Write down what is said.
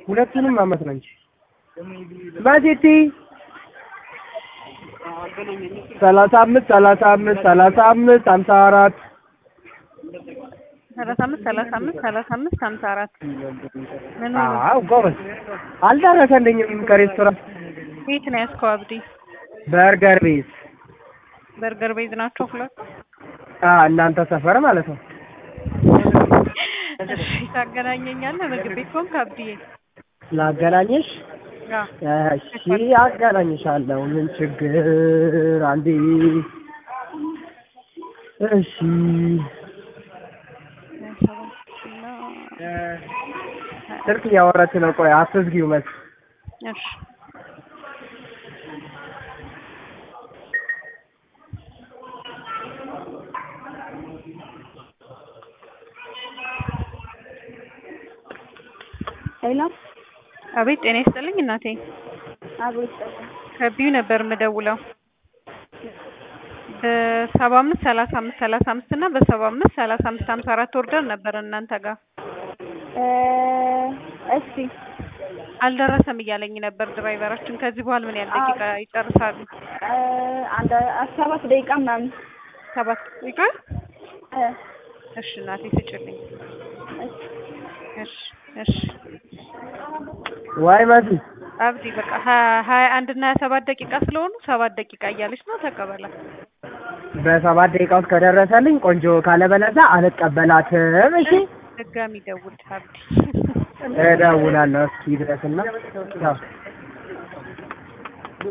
ሁለቱንም አመት ነው እንጂ ማጀቴ ሰላሳ አምስት ሰላሳ አምስት ሰላሳ አምስት ሀምሳ አራት ሰላሳ አምስት ሰላሳ አምስት ሰላሳ አምስት ሀምሳ አራት ምን ሆነ? አዎ ጎበዝ አልደረሰልኝም ከሬስቶራንት የት ነው ያዝከው አብዲ? በርገር ቤት በርገር ቤዝ ናቸው ሁለቱ? አ እናንተ ሰፈር ማለት ነው እሺ ታገናኘኛለህ ምግብ ቤት ሆንክ አብዲዬ? ላገናኝሽ አዎ እሺ አገናኝሻለሁ ምን ችግር አንዴ እሺ ስልክ እያወራች ነው ቆይ አትዝጊው መስ እሺ ሄሎ አቤት ጤና ይስጥልኝ እናቴ አቤት ከቢዩ ነበር የምደውለው በሰባ አምስት ሰላሳ አምስት ሰላሳ አምስት እና በሰባ አምስት ሰላሳ አምስት ሀምሳ አራት ኦርደር ነበር እናንተ ጋር እ እሺ አልደረሰም እያለኝ ነበር ድራይቨራችን ከዚህ በኋላ ምን ያህል ደቂቃ ይጨርሳሉ እ አንድ ሰባት ደቂቃ ምናምን ሰባት ደቂቃ እ እሺ እናቴ ስጭልኝ እሺ እሺ እሺ ዋይ መሲ አብዲ በቃ ሀ- ሀያ አንድ እና ሀያ ሰባት ደቂቃ ስለሆኑ ሰባት ደቂቃ እያለች ነው ተቀበላት በሰባት ደቂቃ ውስጥ ከደረሰልኝ ቆንጆ ካለበለዛ አልቀበላትም እሺ ድጋሚ ደውል አብዲ እደውላለሁ እስኪ ድረስና ያው